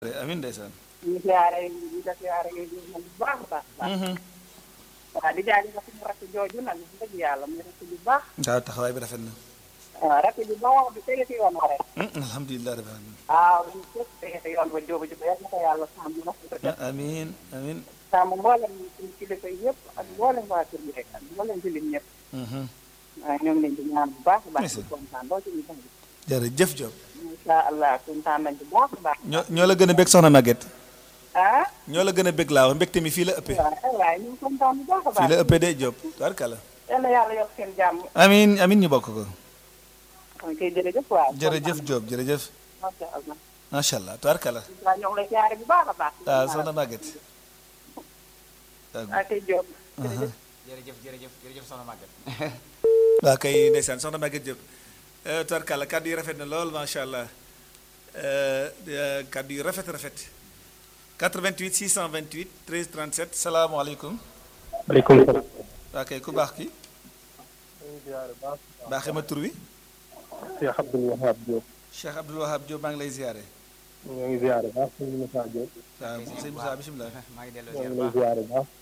amiin ndeysaan ñu siyaare ñu la siyaare yooyu moom bu baax a baax baax waaw di jaay nga suñu rakk jooju nag wax dëgg yàlla muy rakk ju baax waaw taxawaay bi rafet na waaw rakk ju baax bi tege ci yoon wa rek alhamdulilah rabbil alamin waaw ñu képp tege ci yoon wa jóoba juba yal na ko yàlla sàmm na ko def amiin amiin sàmm mboolem suñu kilifa yëpp ak mboolem waa kër gi rek ak mboolem jullit ñëpp waaw ñoo ngi leen di ñaan bu baax a baax di kontaan doo ci ñu bëgg jërëjëf Diop incha allah kontaan nañ bu baax a baax ñoo ñoo la gën a bég soxna Maguette ah ñoo la gën a bég laa wax mbégte mi fii la ëppee waaw waaye ñu ngi kontaan bu baax a fii baax la ëppee de Diop tubaarkàlla yal na yàlla yokk seen jàmm amiin amiin ñu bokk ko kon kay jërëjëf waaw jërëjëf Diop jërëjëf macha allah macha allah tubaarkàlla waaw ñoo ngi lay siyaare bu baax a baax waaw soxna Maguette ah kay Diop jërëjëf jërëjëf jërëjëf jërëjëf soxna Maguette waaw kay ndeysaan soxna Maguette Diop tubaarkàlla kàddu yi rafet na lool macha allah kàddu yu rafet rafet 88 628 13 37 salaamaaleykum maaleykum salaam. waa kay ku baax ki baaxee ma tur wi Cheikh Abdoul Wahab Diop. Cheikh Abdoul Wahab Diop maa ngi lay ziare ñoo ngi ziare baax sëñ Moussa Diop. waaw sëñ Moussa bisimilah maa ngi delloo ñoo ziar ngi lay baax ziare baax.